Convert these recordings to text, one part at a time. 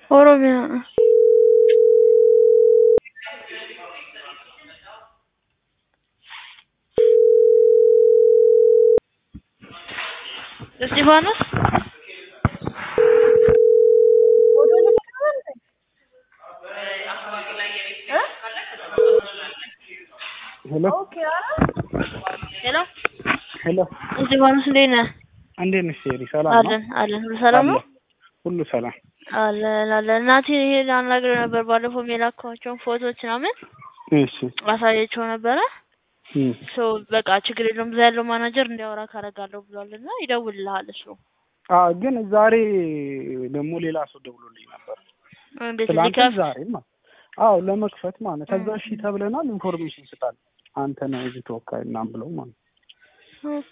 ኦሮሚያ እስጢፋኖስ ሄሎ ሄሎ ሄሎ እስጢፋኖስ እንዴት ነህ? እንዴት ነሽ ሴሪ? ሰላም ነው? አለን አለን ሁሉ ሰላም ነው? ሁሉ ሰላም። አለን አለን። እናቴ ይሄ ላናግረው ነበር ባለፈው የላኳቸውን ፎቶዎች ምናምን እሺ አሳየቸው ነበረ። እም፣ ሶ በቃ ችግር የለውም እዛ ያለው ማናጀር እንዲያወራ ካረጋለሁ ብሏል እና ይደውልልሃል እሱ። አ ግን ዛሬ ደግሞ ሌላ ሰው ደውሎልኝ ነበር። እንዴት ትላንት ሊከፍ ዛሬ ማለት አዎ፣ ለመክፈት ማለት ከዛ እሺ ተብለናል። ኢንፎርሜሽን ስጣል አንተ ነህ እዚህ ተወካይ ምናምን ብለው ማለት ኦኬ።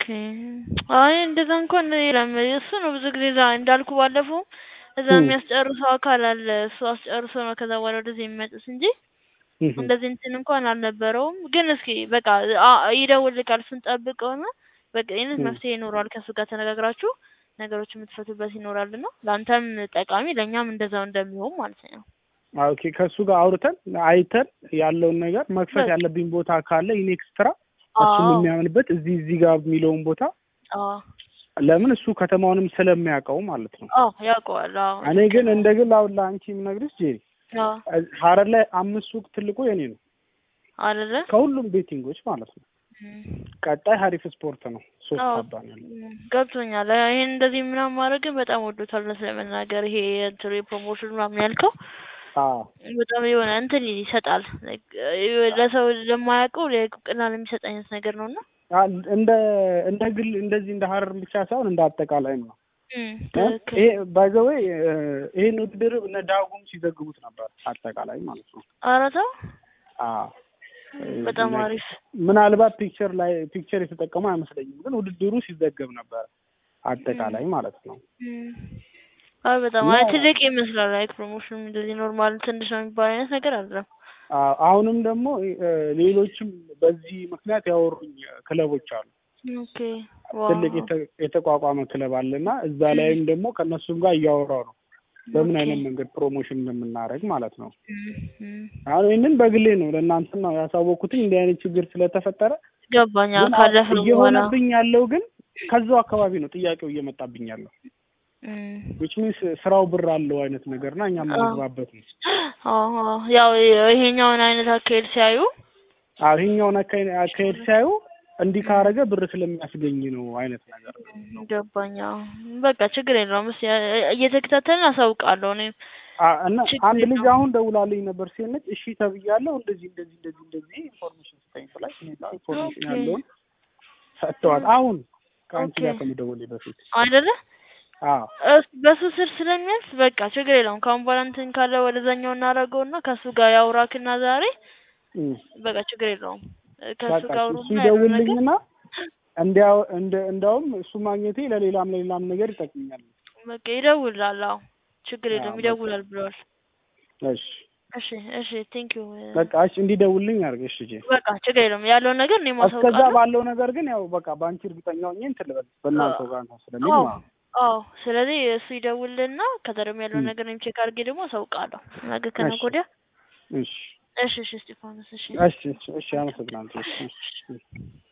አይ እንደዛ እንኳን የለም። እሱ ነው ብዙ ጊዜ እዛ እንዳልኩ ባለፈው እዛ እም። የሚያስጨርሰው አካል አለ። እሱ አስጨርሶ ነው ከዛ በኋላ ወደዚህ የሚመጡት እንጂ እህ፣ እንደዚህ እንትን እንኳን አልነበረውም። ግን እስኪ በቃ አ- ይደውልልካል ስንጠብቀውና በቃ ይህንን እም። መፍትሄ ይኖረዋል። ከእሱ ጋር ተነጋግራችሁ ነገሮች የምትፈቱበት ይኖራል እና ለአንተም ጠቃሚ ለእኛም እንደዛው እንደሚሆን ማለት ነው። አዎ፣ ኦኬ ከእሱ ጋር አውርተን አይተን ያለውን ነገር መክፈት በቃ ያለብኝ ቦታ ካለ ኢኔክስትራ እሱም አዎ የሚያምንበት እዚህ እዚህ ጋር የሚለውን ቦታ አዎ ለምን እሱ ከተማውንም ስለሚያውቀው ማለት ነው። አዎ ያውቀዋል። አዎ እኔ ልክ ግን ነው። እንደ ግል አሁን ለአንቺ የምነግርሽ ጄሪ አዎ ሀረር ላይ አምስት ሱቅ ትልቁ የኔ ነው አይደለ? ከሁሉም ቤቲንጎች ማለት ነው። እም። ቀጣይ ሀሪፍ ስፖርት ነው ሶስት አዎ አባ ነው ያለው። እም፣ ገብቶኛል። ይሄን እንደዚህ ምናምን ማድረግ ግን በጣም ወዶታል እውነት ለመናገር ይሄ እንትኑ የፕሮሞሽን ምናምን ያልከው አዎ በጣም የሆነ እንትን ይሰጣል Like, እ- ለሰው ለማያውቀው ለቁቅና ለሚሰጥ አይነት ነገር ነው እና አ- እንደ እንደ ግል እንደዚህ እንደ ሀረር ብቻ ሳይሆን እንደ አጠቃላይ ነው። እም፣ እ? ትክክል። ይሄ ባይ ዘ ዌይ ይሄን ውድድር እነ ዳጉም ሲዘግቡት ነበር አጠቃላይ ማለት ነው። ኧረ ተው አዎ በጣም like አሪፍ ምናልባት ፒክቸር ላይ ፒክቸር የተጠቀሙ አይመስለኝም፣ ግን ውድድሩ ሲዘገብ ነበር አጠቃላይ ማለት ነው። እም። አይ በጣም እና አይ ትልቅ ይመስላል። ላይክ ፕሮሞሽን እንደዚህ ኖርማል ትንሽ ነው የሚባል አይነት ነገር አይደለም። አ- አሁንም ደግሞ እ፣ ሌሎችም በዚህ ምክንያት ያወሩኝ ክለቦች አሉ። ኦኬ ዋው ትልቅ የተ- የተቋቋመ ክለብ አለና እዛ እም፣ ላይም ደግሞ ከእነሱም ጋር እያወራው ነው በምን ኦኬ አይነት መንገድ ፕሮሞሽን እንደምናደርግ ማለት ነው። እም፣ እም። አሁን ይህንን በግሌ ነው ለእናንተ ነው ያሳወቅኩትኝ እንዲህ አይነት ችግር ስለተፈጠረ። ገባኛ ግን አ- ካለፈ በኋላ እየሆነብኝ ያለው ግን ከዛው አካባቢ ነው ጥያቄው እየመጣብኝ ያለው እም። ዊች ሚንስ ስራው ብር አለው አይነት ነገር እና እኛ አዎ የምንግባበት ነው። አዎ አዎ። ያው ይሄኛውን አይነት አካሄድ ሲያዩ አዎ ይሄኛውን አካሄድ አካሄድ ሲያዩ እንዲህ ካረገ ብር ስለሚያስገኝ ነው አይነት ነገር ነው። ገባኛ። በቃ ችግር የለውም። እስኪ እየተከታተልን አሳውቃለሁ። እኔም አ- እና ችግር አንድ ልጅ የለውም። አሁን ደውላልኝ ነበር ሲነች እሺ ተብያለሁ እንደዚህ እንደዚህ እንደዚህ እንደዚህ ኢንፎርሜሽን ስጠኝ ብላኝ ሁኔታ ኢንፎርሜሽን ኦኬ ያለውን ሰጥተዋል። አሁን ከአንቺ ኦኬ ጋር ከመደወሌ በፊት አይደለ አዎ እስ- በሱ ስር ስለሚያልፍ በቃ ችግር የለውም። ከአሁን በኋላ እንትን ካለ ወደዛኛው እናደርገውና ከሱ ጋር ያውራክና ዛሬ እም። በቃ ችግር የለውም። ከሱ በቃ ጋር እሱ አውሩና ያለው ነገር ይደውልልኝና እንዲያው እንደ እንደውም እሱ ማግኘቴ ለሌላም ለሌላም ነገር ይጠቅመኛል። በቃ ይደውላል። አዎ ችግር አዎ የለውም በቃ ይደውላል ብለዋል። እሺ እሺ እሺ ቴንክ ዩ በቃ እሺ እንዲደውልልኝ አድርገሽ ልጄ። በቃ ችግር የለውም ያለውን ነገር እኔ እስከዛ ማሳውቃለሁ። ባለው ነገር ግን ያው በቃ በአንቺ እርግጠኛ ሆኜ እንትን ልበል በእናንተው ጋር እንትን ስለሚል አዎ ማለት ነው። አዎ። ስለዚህ እሱ ይደውልና ከዛ ደግሞ ያለውን እም። ነገር እኔም ቼክ አድርጌ ደግሞ አሳውቃለሁ። ነገ ከነገ እሺ ወዲያ። እሺ እሺ እሺ እስጢፋኖስ እሺ እሺ እሺ እሺ አመሰግናለሁ። እሺ እሺ